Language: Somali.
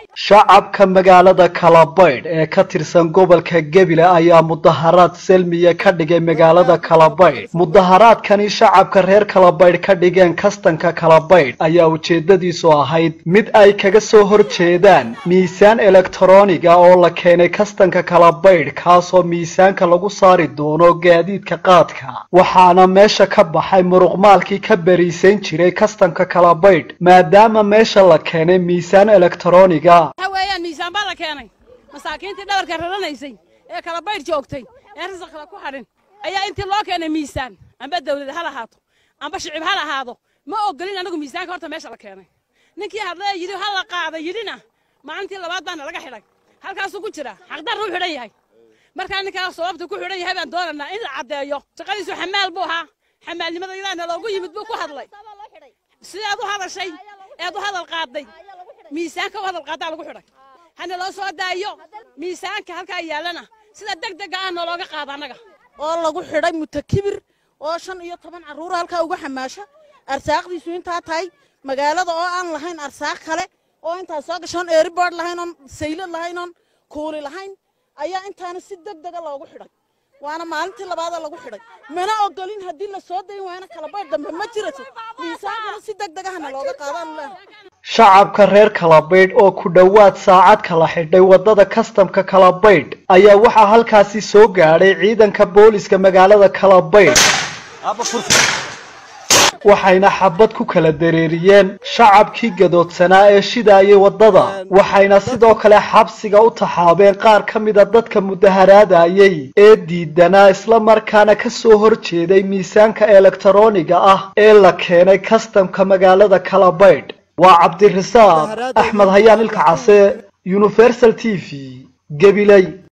shacabka magaalada kalabaydh ee ka tirsan gobolka gebile ayaa mudaharaad selmiya ka dhigay magaalada kalabaydh mudaharaadkani shacabka reer kalabaydh ka dhigeen kastanka kalabaydh ayaa ujeedadiisu ahayd mid ay kaga soo horjeedaan miisaan elektroniga oo la keenay kastanka kalabaydh kaasoo miisaanka lagu saari doono gaadiidka qaadka waxaana meesha ka baxay muruqmaalkii ka beriisayn jiray kastanka kalabaydh maadaama meesha la keenay miisaan elektroniga waxa weeyaan miisaan baa la keenay masaakiintii dhabarka raranaysay ee kala baydh joogtay ee risaq kale ku hadhin ayaa intii loo keenay miisaan amba dawlad ha lahaato amba shicib ha lahaado ma ogolin anagu miisaanka horta meesha la keenay ninkii hadlaya yidhi ha la qaada yidhina maalintii labaad baana laga xidhay halkaasuu ku jira xaqdarra u xidhan yahay markaa ninkaa sababta ku xidhan yahay baan doonaynaa in la caddeeyo shaqadiisu xamaal buu ahaa xamaalnimada ilaahna loogu yimid buu ku hadlay sideed u hadashay eed u hadal qaaday miisaanka u hadal qaadaa lagu xidhay hana loo soo daayo miisaanka halkaa yaallana sida deg dega ah noolooga qaada annaga oo lagu xidhay mutakibir oo shan iyo toban carruur halkaa uga xamaasha arsaaqdiisu intaa tahay magaalada oo aan lahayn arsaaq kale oo intaa soo gashoon eeriboord lahayn oon saylad lahayn oon kuuli lahayn ayaa intaana si deg dega loogu xidhay waana maalintii labaada lagu xidhay mana ogolin haddii la soo dayn waayna kalabaydh dambe ma jirato miisaankana si deg degahana looga qaadaan leehay shacabka reer kalabaydh oo ku dhowaad saacad kala xidhay waddada kastamka kalabaydh ayaa waxaa halkaasi soo gaadhay ciidanka booliska magaalada kalabaydh waxayna xabad ku kala dareeriyeen shacabkii gadoodsanaa ee shidaayay waddada waxayna sidoo kale xabsiga u taxaabeen qaar ka mida dadka mudaharaadayay ee diidanaa isla markaana ka soo horjeeday miisaanka elektaroniga ah ee la keenay kastamka magaalada kalabaydh waa cabdirasaaq axmed hayaan ilka case universal t v gabiley